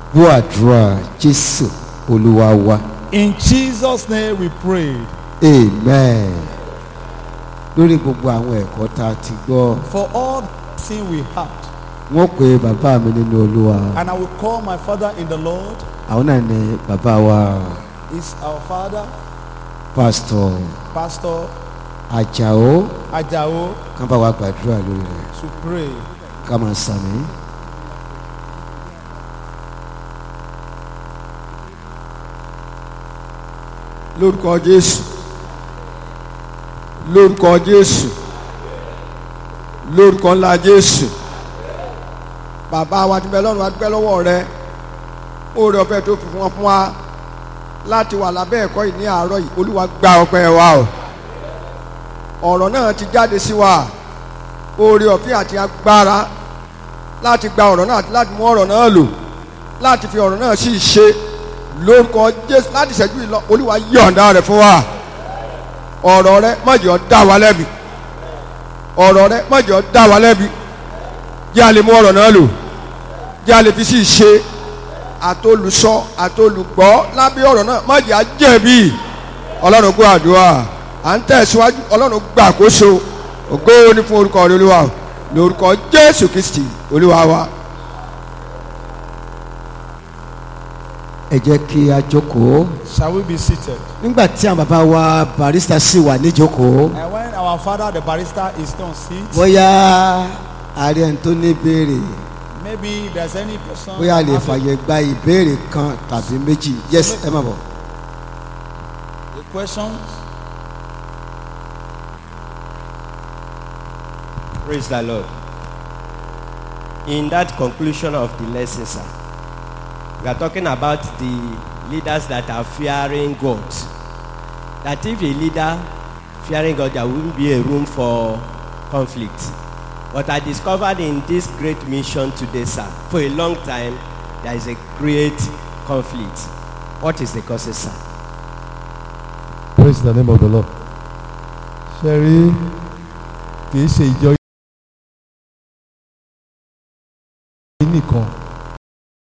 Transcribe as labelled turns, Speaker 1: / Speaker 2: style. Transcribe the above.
Speaker 1: gbọ́ àdúrà jésù olúwa wa
Speaker 2: In Jesus' name we pray.
Speaker 1: amen lórí gbogbo àwọn ẹ̀kọ́ tá a ti gbọ́
Speaker 2: For all the sin we had,
Speaker 1: wọ́n pe bàbá mi nínú olúwa
Speaker 2: and I will call my Father in the Lord,
Speaker 1: àwọn náà ni bàbá wa
Speaker 2: is our Father,
Speaker 1: pásítọ̀
Speaker 2: Pastor
Speaker 1: àjàó
Speaker 2: Ajao,
Speaker 1: kán bá wa gbàdúrà lórí rẹ̀
Speaker 2: to pray.
Speaker 1: ká máa sàmì.
Speaker 3: lórúkọ jésù lórúkọ jésù lórúkọ ńlá jésù bàbá wa ti bẹ lọ́run wa dúpẹ́ lọ́wọ́ rẹ oore ọ̀fẹ́ tó fi fún wọn fún wa láti wà lábẹ́ ẹ̀kọ́ yìí ní àárọ̀ yìí olúwa gba ọpẹ́ wa o ọ̀rọ̀ náà ti jáde sí wa oore ọ̀fẹ́ àti agbára láti gba ọ̀rọ̀ náà àti láti mú ọ̀rọ̀ náà lò láti fi ọ̀rọ̀ náà sí ìṣe lórúkọ jésù láti ṣẹ́jú ìlọ olúwa yọ̀ǹda rẹ̀ fún wa ọ̀rọ̀ rẹ má jẹ́ ó dá wa lẹ́bi ọ̀rọ̀ rẹ má jẹ́ ó dá wa lẹ́bi jẹ́ a lè mú ọ̀rọ̀ náà lò jẹ́ a lè fi sí ìṣe àtolùsọ àtolùgbọ́ lábẹ́ ọ̀rọ̀ náà má jẹ́ a jẹ̀bi ọlọ́run gbọ́ àdúrà à ń tẹ̀síwájú ọlọ́run gbà àkóso ògo ni fún orúkọ rẹ olúwa lórúkọ jésù kristi olúwa wa.
Speaker 1: ẹ jẹ́ kí a jókòó
Speaker 2: Shall we be seated?
Speaker 1: nígbà tí àwọn bàbá wa barista sì wà níjókòó
Speaker 2: And when our Father, the barrister, is on seat,
Speaker 1: bóyá ààrẹ ẹni tó ní ìbéèrè
Speaker 2: maybe there's any person.
Speaker 1: bóyá a lè
Speaker 2: having
Speaker 1: fàyè gba ìbéèrè kan tàbí méjì yes ẹ má bọ̀.
Speaker 2: a questions.
Speaker 4: Praise the Lord. In that conclusion of the lesson, sir, we are talking about the leaders that are fearing God. That if a leader fearing God, there won't be a room for conflict. But I discovered in this great mission today, sir, for a long time, there is a great conflict. What is the cause, sir?
Speaker 5: praise the name of the lord ṣe rí kìí ṣe ìjọ yìí nìkan